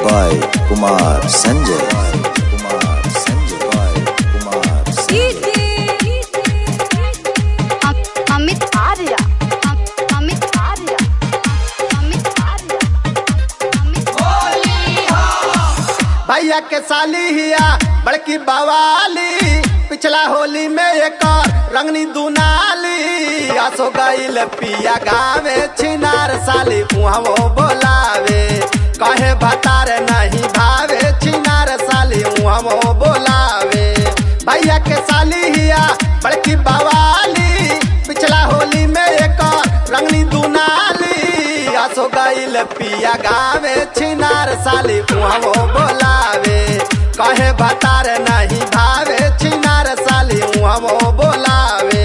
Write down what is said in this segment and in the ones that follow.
by Kumar Sanjay. Kumar Sanjay. By Kumar Sanjay. Amit Arya Amit Arya Amit Arya Amit भैया के साली हिया बड़की बवाली पिछला होली में एक और रंगनी दुनाली आसो गईल पिया गावे छिनार साली उहाँ वो बोलावे कहे भतार नहीं भावे छिनार साली उहाँ वो बोलावे भैया के साली हिया बड़की बवाली पिछला होली में एक और रंगनी दुनाली आसो गईल पिया गावे छिनार साली उहाँ वो बोलावे कहे भतार नहीं भावे छिनार साली उहाँ वो बोलावे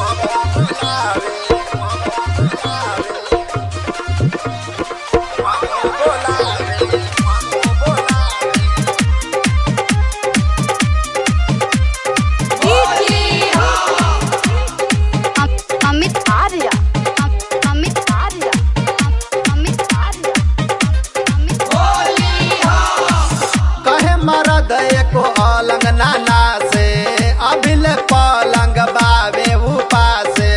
अमित आर्या अमित आर्या अमित आर्या अमित कहे मरद एको अलंग नाना से अभिल पलंग बावे उपासे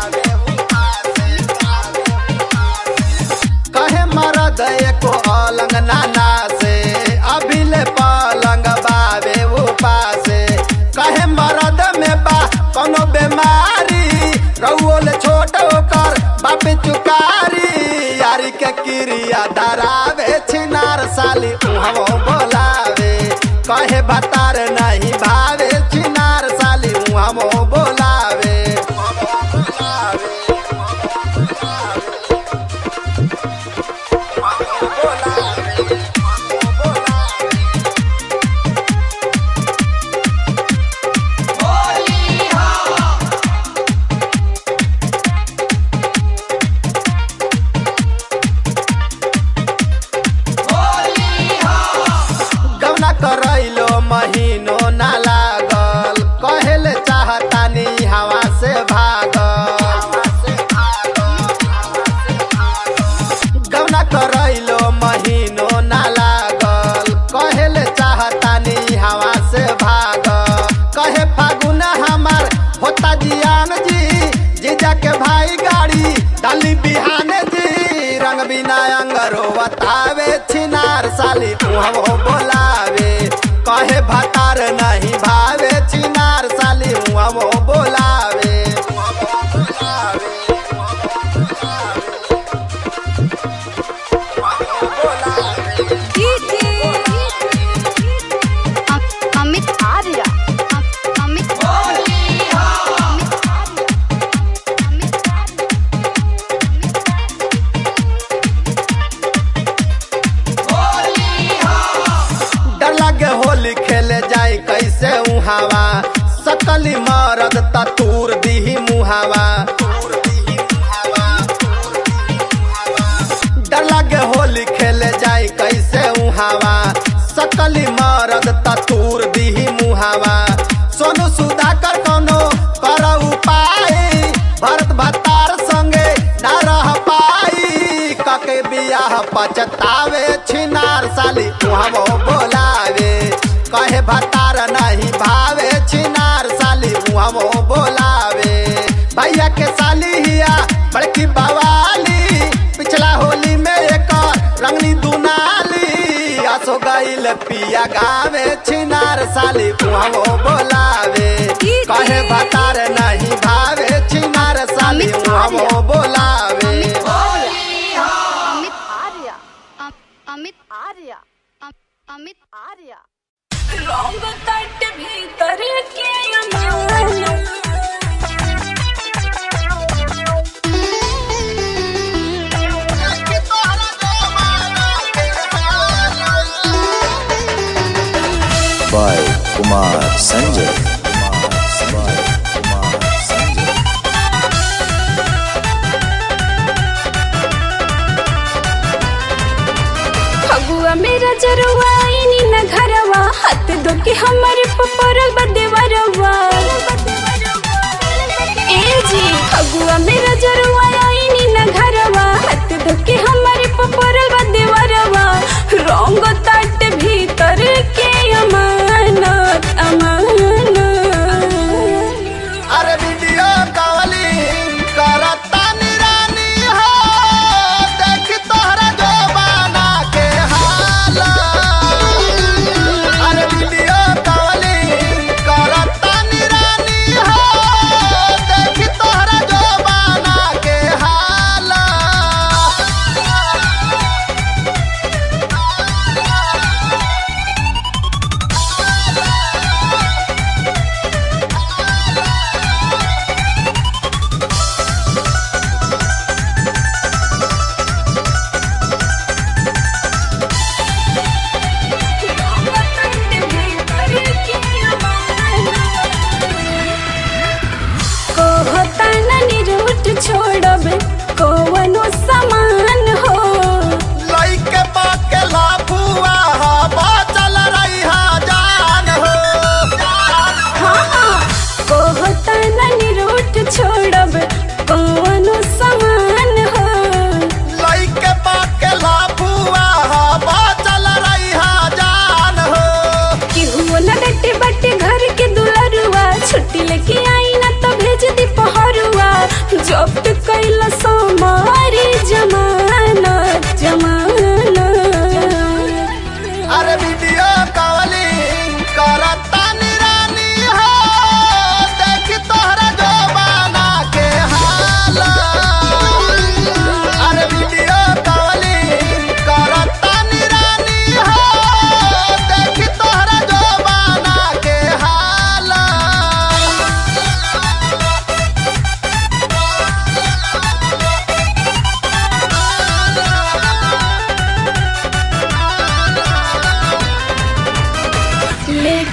कहे मरद एको अलंग नाना से अभिल पलंग बावे उपासे कहे मरद में बा कोनो बीमारी रउल छोट कर बाप चुकारी यारी के क्रिया धरावे छिनार साली उहाँ बोलावे कहे भतार नहीं भावे छिनार साली उहाँ बोलावे गौना करैलो महीनो ना लागल कहेले चाहतानी हवा से भागल गौना करैलो महीनो ना लागल कहेले चाहतानी हवा से भागल कहे फागुन हमार होता जियान जी जीजा के भाई गाड़ी डाली बिहान जी रंग बिना अंगरो बतावे छिनार साली उहाँ बोलावे कहे भतार नहीं भावे छिनार साली उहाँ बोलावे अमित आर्या अमित आर्या अमित आर्या अमित डर लगे होली खेले जाए कैसे उहावा सकली मरद तूर दीही मुहावा डर लगे होली खेले जाए कैसे उहावा सकली मरद तूर दीही मुहावा सोनू सुधाकर कोनो कर उपाय भरत भतार संगे ना रह पाई कके बियाह पचतावे छिनार साली उहाँ बोलावे कहे भतार नहीं भावे छिनार साली उहाँ बोलावे भैया के साली हिया बड़की बवाली पिछला होली में एक और रंगनी दुनाली आसो गईल पिया गावे छिनार साली उहाँ बोलावे कहे भतार नहीं भावे छिनार साली उहाँ बोलावे अमित आर्या अमित आर्या अमित आर्या रंग तट भीतर के अमल By Kumar Sanjay. By Kumar Sanjay. Phagua मेरा जरुआ इनी न घरवा हाथ दो के हमारे पपरल बदेवरवा ए जी फगुआ मेरा जरुआ इनी न घरवा हाथ दो के हमारे पपरल बदेवरवा रंग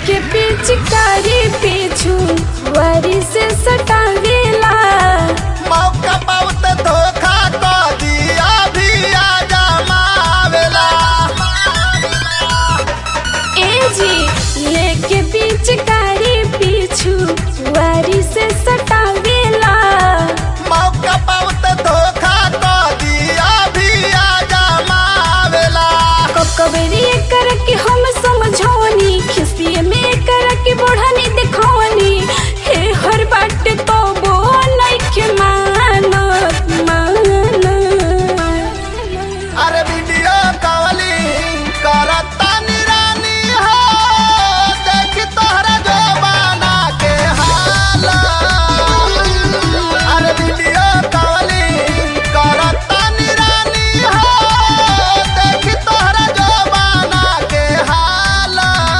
लेके पिचकारी पीछू वरी से सटावेला मौका बहुत धोखा क दिया भी आ जमावेला ए जी लेके पिचकारी पीछू वरी से सटावेला मौका बहुत धोखा क दिया भी आ जमावेला ककबरी कर के हम समझौनी खिसिए में कर के बढ़नी दिखौनी हे हर बाट तो बो नइखे मानत मानत अरे वीडियो कॉलिंग करता निरानी हो देख तोहरा जमाना के हाल अरे वीडियो कॉलिंग करता निरानी हो देख तोहरा जमाना के हाल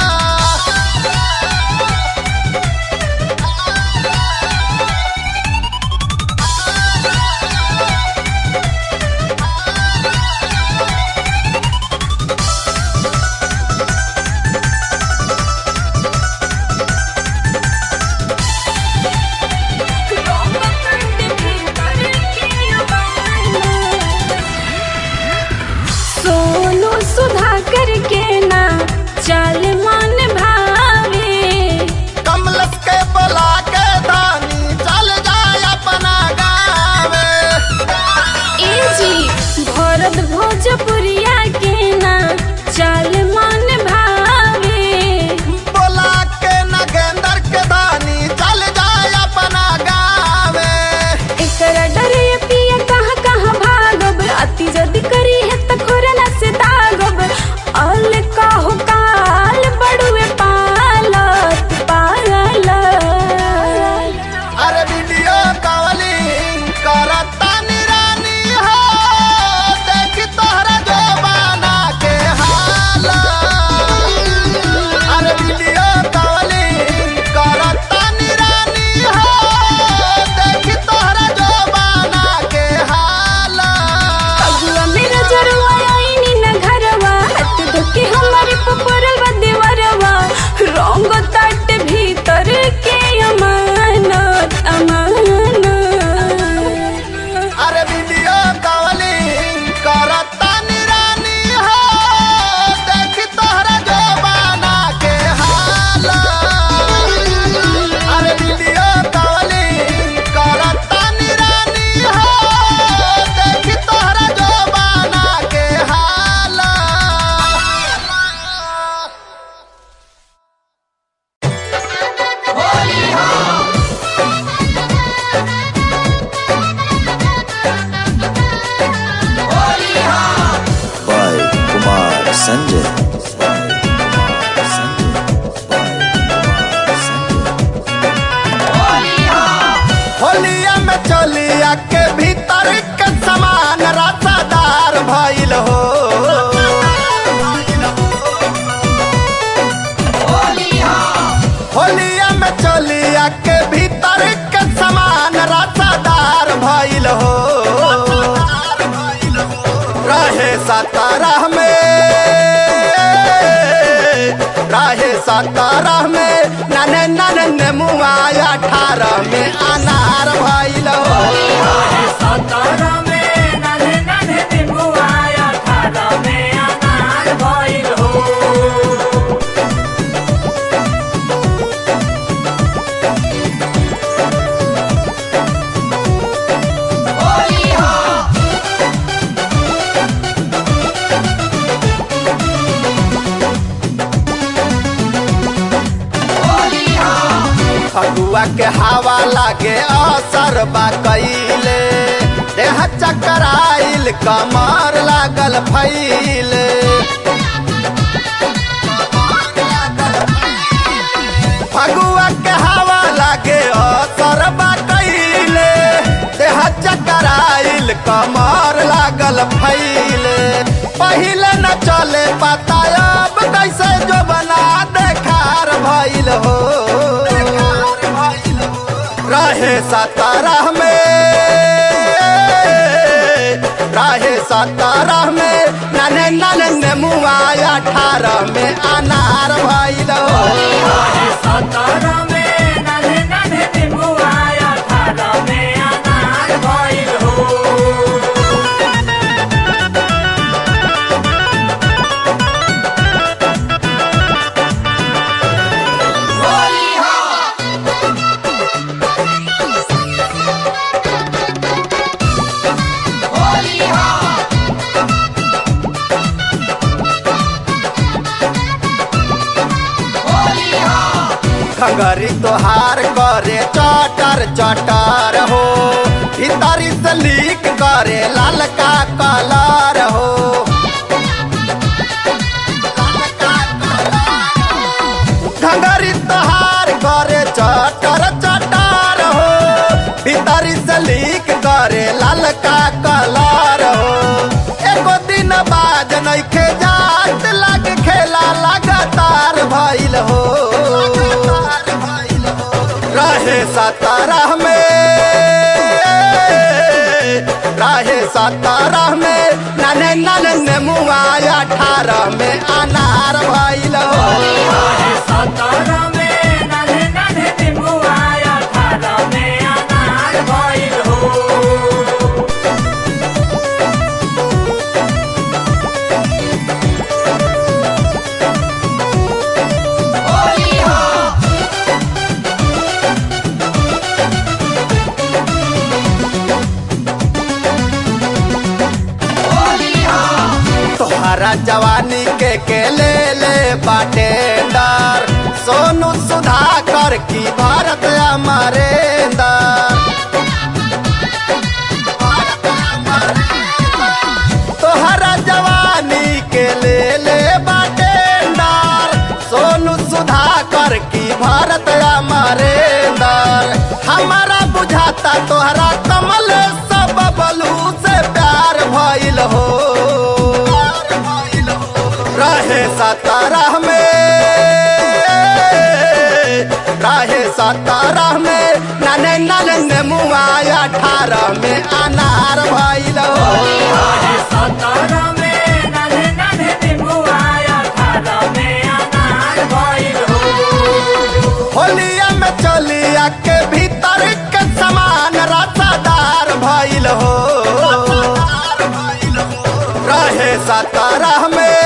सोनू सुधा करके ना चल मन भावे कमलस के बोला के धानी चल जाए अपना गावे ए जी भरत भोजपुरिया के ना चल मन भावे बोला के नगेंदर के धानी चल जाए अपना गावे एकरा डरे पिया कहाँ कहाँ भागब अति जद करी है त खोरना से दागब अल काहो काल बड़ुए पालत पालत अरे वीडियो कॉलिंग करता निरानी हो देख तोहरा जमाना के हाल अरे वीडियो कॉलिंग करता निरानी हो देख तोहरा जमाना के हाल अगुआ मेरा जरुआ आईनी न घरवा हाथ धोके हमारे पपरल बा देवरवा रंग तट भीतर के अमानत अमानत अरे वीडियो कॉलिंग करता निरानी हो देख तोहरा जमाना के हाल अरे वीडियो कॉलिंग करता निरानी हो देख तोहरा जमाना के हाल by Kumar Sanjay. By Kumar Sanjay. By Kumar Sanjay. होलिया में चलिया के भीतर के समान रसादार भइल हो होलिया में चलिया के भीतर के समान रसादार भइल हो रहे सतारह में रहे सतारह में नने नने मुआ अठारह में अनार भइल हो फगुआ के हवा लागे असर बा कइले देह चकराइल कमर लागल फैले फगुआ के हवा लागे असर बा कइले देह चकराइल कमर लागल फैले पहिले न चले पता अब कैसे जो बना देखार भइल हो रहे सतारह में रहे सतारह में नने नने मुआ अठारह में अनार भइल हो घंगरी तोहार करे चटर चटर हो भीतरी से लीक करे लालका कलर हो घंगरी तोहार करे चटर चटर हो भीतरी से लीक करे लालका कलर हो एको दिन बाज नइखे जात लग खेला लगातार भइल हो रहे सतारह में रहे सतारह में नने नने नेमुआ अठारह में अनार भइल हो तोहरा जवानी के के ले ले बाटेंदर सोनू सुधाकर की भारत अमरेंदर तोहरा जवानी के ले ले बाटेंदर सोनू सुधाकर की भारत अमरेंदर हमारा बुझाता तोहरा कमल सब बलू से प्यार भइल हो रहे सतारह में रहे सतारह में नने नने नेमुआ अठारह में अनार भइल हो होलिया में चलिया के भीतर के समान रसादार भइल हो रहे सतारह में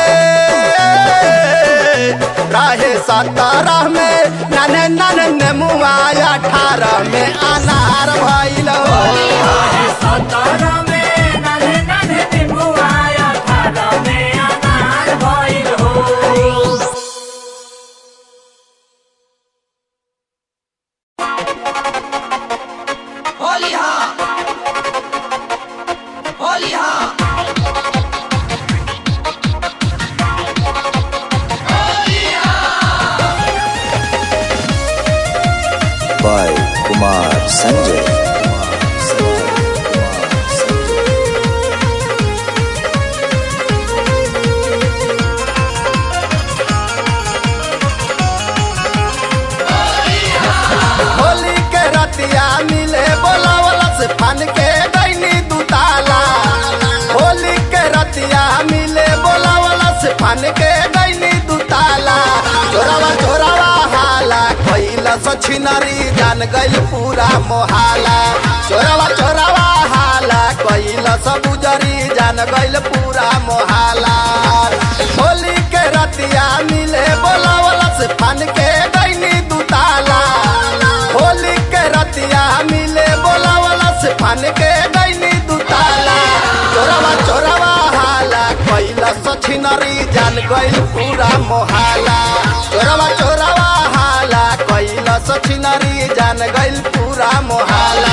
रहे सतारह में नने नने नेमुआ अठारह में अनार भइल हो by Kumar Sanjay. Kumar Sanjay. Kumar Sanjay. Holi के रतिया मिले बोलावला से फन के गईनी दुताला होली के रतिया मिले बोलावला से फन के गईनी दुताला चोरावा चोरावा हाला कैला सो छिनरी जान गइल पूरा मोहाला चोरावा चोरावा हाला कैला सो बुजरी जान गइल पूरा मोहाला होली के रतिया मिले बोलावला से फन के गईनी दुताला होली के रतिया मिले बोलावला से फन के गईनी दुताला चोरावा चोरावा हाला कैला सछिनरी जान गइल पूरा मोहाला चोरावा चोरावा हाला कैला सछिनरी जान गइल पूरा मोहाला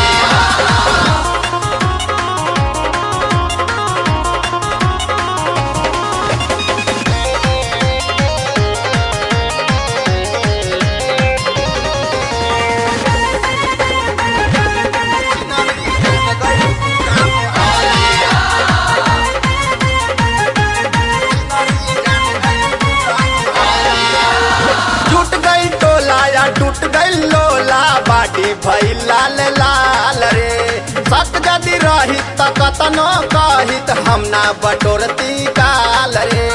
टूट गई टोला या टूट गई लोला बाटी भई लाल लाल रे सक जदि रही त कतनो कहित हम ना बटोरती काल रे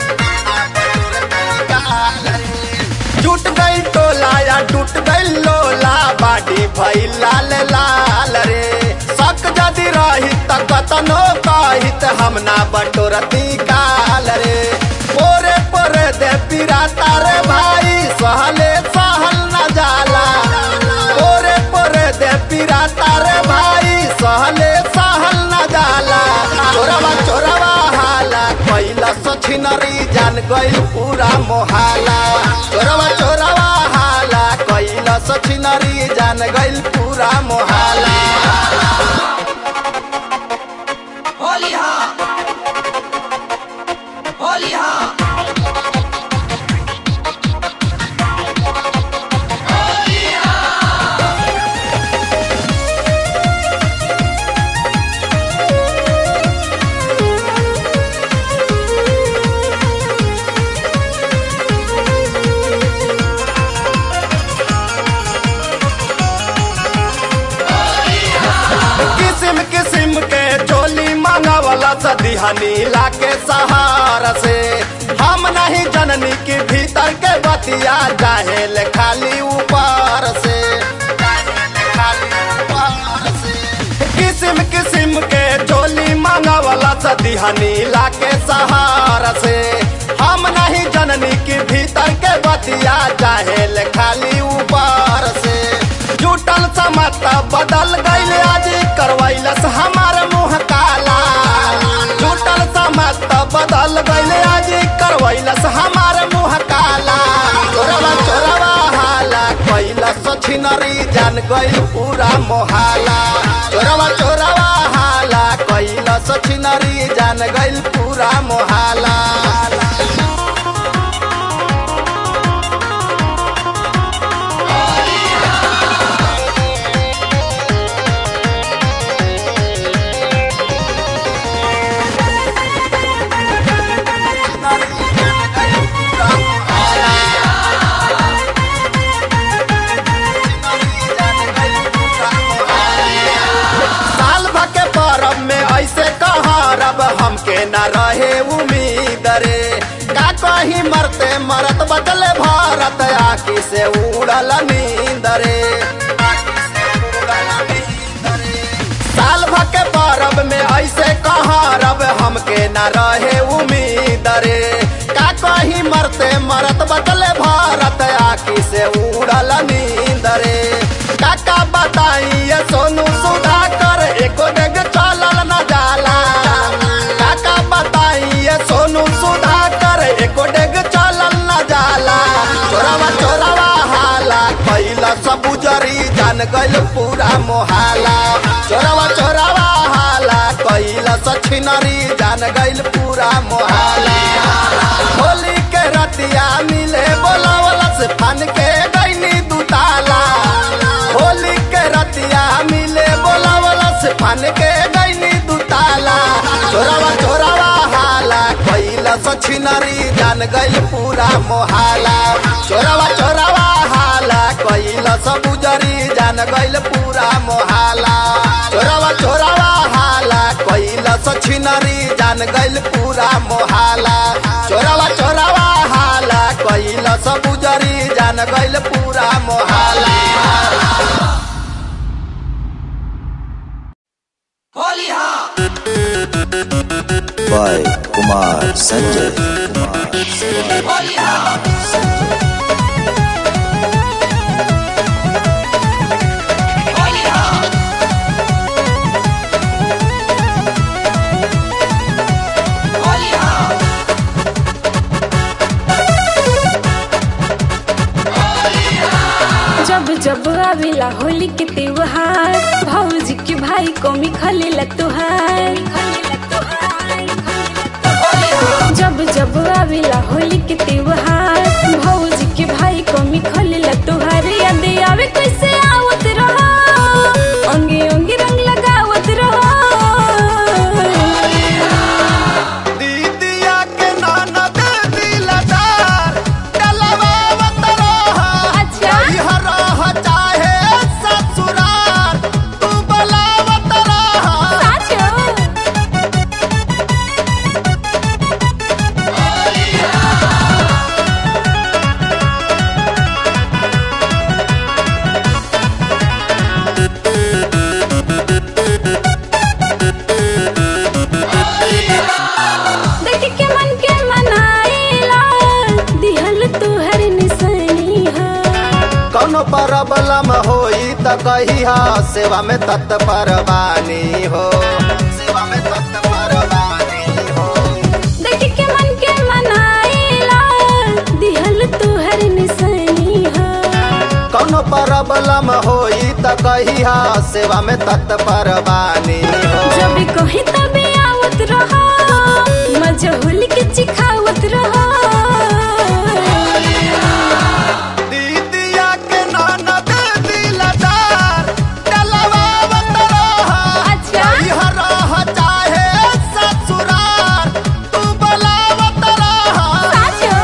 टूट गई टोला या टूट गई लोला बाटी भई लाल लाल रे सक जदि रही त कतनो कहित हम ना बटोरती काल रे पोरे पोरे दे पिराता रे भाई सहले सहल न जाला पोरे पोरे दे पिराता रे भाई सहले सहल न जाला चोरवा चोरवा हाला कैला सछिनरी जान गइल पूरा मोहाला चोरवा चोरवा हाला छिनरी जान गइल पूरा मोहाला होली हाँ होली हाँ किस्म किस्म के चोली मांगवला सदिहनी लाके सहारा से हम नहीं जननी के भीतर के बतिया जाहेल खाली ऊपर से किस्म किस्म के चोली मांगवला सदिहनी लाके सहारा से हम नहीं जननी के भीतर के बतिया जाहेल खाली ऊपर से जुटल समत बदल गईल आज करवैलस हमार मुंह काला जुटल समत बदल गईल आज करवैलस हमार मुंह काला चोरवा चोरवा हाला कैलस छिनरी जान गईल पूरा मोहाला चोरवा चोरवा हाला कैलस छिनरी जान गईल पूरा मोहाला साल भर के परब में ऐसे कहाँ रब हमके न रहे उम्मीद रे का कहीं मरते मरत बदले भारत आखी से उड़ल नींद रे साल भर के परब में ऐसे कहाँ रब हमके न रहे उम्मीद रे का कहीं मरते मरत बदले भारत आखी से उड़ल नींद रे काका बताई ये सोनू सुधाकर एको डेग चलल न जाला काका बताई ये सोनू सुधाकर एको डेग चलल न जाला चोरवा चोरवा हाला कैला सब उजरी जान गइल पूरा मोहाला चोरवा चोरवा हाला कैला सछिनरी जान गइल पूरा मोहाला होली के रतिया मिले बोलावला से फन के गइनी दुताला होली के रतिया मिले बोलावला से फन के गइनी दुताला चोरवा चोरवा हाला कैला सछिनरी जान गइल पूरा मोहाला चोरवा चोरवा हाला कैला सब उजरी जान गइल पूरा मोहाला चोरवा चोरवा हाला कैला सछिनरी जान गइल पूरा मोहाला चोरवा चोरवा हाला कैला सब उजरी जान गइल पूरा मोहाला होली हाँ by Kumar Sanjay. Kumar Sanjay. Holi हाँ होली हाँ होली हाँ जब जब आवेला होली के त्योहार भौजी के भाई को मिखलेला तुहार जब जब आवेला होली के त्योहार भौजी के भाई को मिखलेला तुहार याद आवे कैसे आवत रहो अंगे अंगे रंग लगावत रहो दीदिया के ननद दिलदार डलवावत रहा अच्छा। इहर रह चाहे ससुराल तू बलावत रहा साचो देख के मन के मनाइला दिहल तुहर निशानी है कौनो प्रॉब्लम होई त कहिया सेवा में तत्पर बानी हो सेवा में तत्पर बानी हो देख के मन के मनाइला दिहल तुहर निशानी है कौनो प्रॉब्लम होई त कहिया सेवा में तत्पर बानी हो जब कहीं तबे आवत रहा मजहुल के चिखावत रहा दीदिया के ननद दिलदार डलवावत रहा अच्छा। कहिया रह चाहे ससुरार तू बुलावत रहा साचो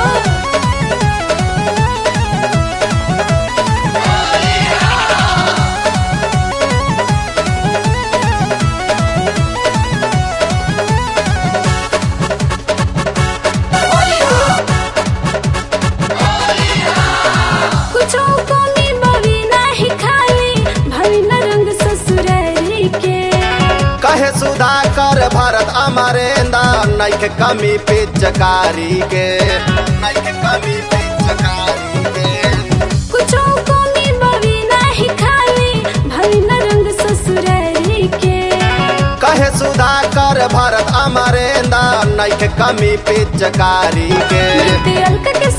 कुछो कमी बवी नाही खाली भविन रंग ससुरारी के कहे सुधाकर भरत अमरेंद्र नैखे कमी पिचकारी के नैखे कमी पिचकारी के कुछो कमी बवी नाही खाली भविन रंग ससुरारी के कहे सुधाकर भरत अमरेंद्र नैखे कमी पिचकारी के ते अलका के